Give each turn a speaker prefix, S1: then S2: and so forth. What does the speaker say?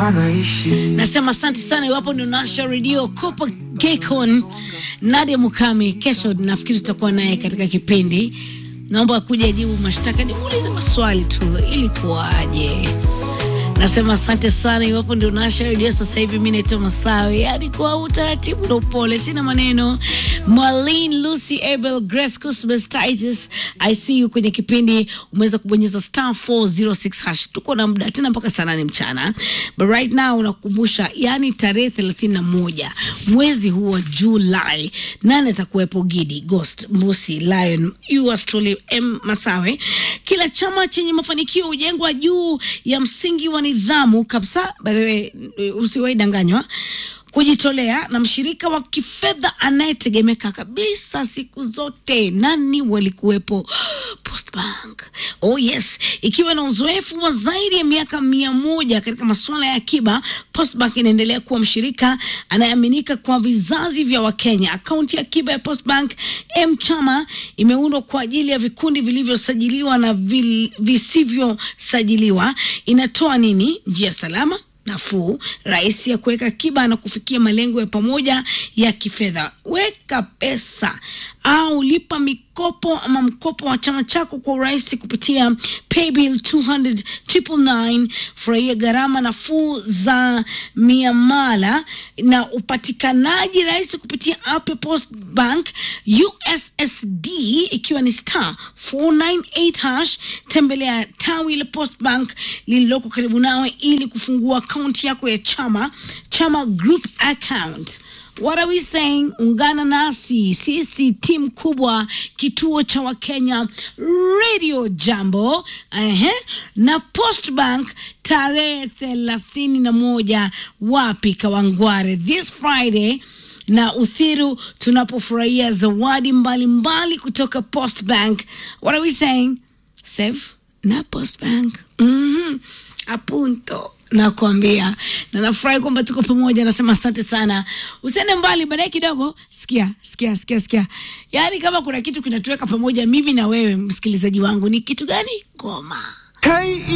S1: anaishi
S2: Nasema asante sana, iwapo ndio nasha redio Kopa Gekon Nadia Mukami. Kesho nafikiri tutakuwa naye katika kipindi. Naomba akuja jibu mashtaka, nimuulize maswali tu, ili kuwaje. Nasema asante sana, iwapo ndio nasha redio sasa hivi. Mi naitwa Masawe, yani kwa utaratibu na upole, sina maneno. Marlene Lucy Abel Grace Cusbus Titus, I see you kwenye kipindi. Umeweza kubonyeza star 406 hash. Tuko na muda tena mpaka saa nane mchana, but right now unakukumbusha, yani tarehe thelathini na moja mwezi huu wa Julai, nane atakuwepo Gidi Ghost Mbusi Lion yours truly M Masawe. Kila chama chenye mafanikio hujengwa juu ya msingi wa nidhamu kabisa. By the way, usiwahi danganywa kujitolea na mshirika wa kifedha anayetegemeka kabisa siku zote. Nani walikuwepo? Postbank. Oh yes, ikiwa na uzoefu wa zaidi ya miaka mia moja katika masuala ya akiba, Postbank inaendelea kuwa mshirika anayeaminika kwa vizazi vya Wakenya. Akaunti ya akiba ya Postbank M Chama imeundwa kwa ajili ya vikundi vilivyosajiliwa na vil, visivyosajiliwa. Inatoa nini? Njia salama nafuu rahisi ya kuweka akiba na kufikia malengo ya pamoja ya kifedha. Weka pesa au lipa mikopo ama mkopo wa chama chako kwa urahisi kupitia paybill 200 999. Furahia gharama nafuu za miamala na upatikanaji rahisi kupitia app ya Post Bank USSD ikiwa ni star 498 hash. Tembelea tawi la Post Bank lililoko karibu nawe ili kufungua akaunti yako ya chama chama group account. What are we saying? Ungana nasi sisi, timu kubwa, kituo cha Wakenya Radio Jambo ehe, na Post Bank tarehe thelathini na moja wapi? Kawangware, this Friday na Uthiru, tunapofurahia zawadi mbalimbali mbali kutoka Post Bank. What are we saying? Save na Post Bank. Mhm. Apunto nakwambia na nafurahi kwamba tuko pamoja. Nasema asante sana, usiende mbali. Baadaye kidogo, sikia sikia sikia sikia, yaani kama kuna kitu kinatuweka pamoja mimi na wewe, msikilizaji wangu, ni kitu gani? Ngoma.
S1: K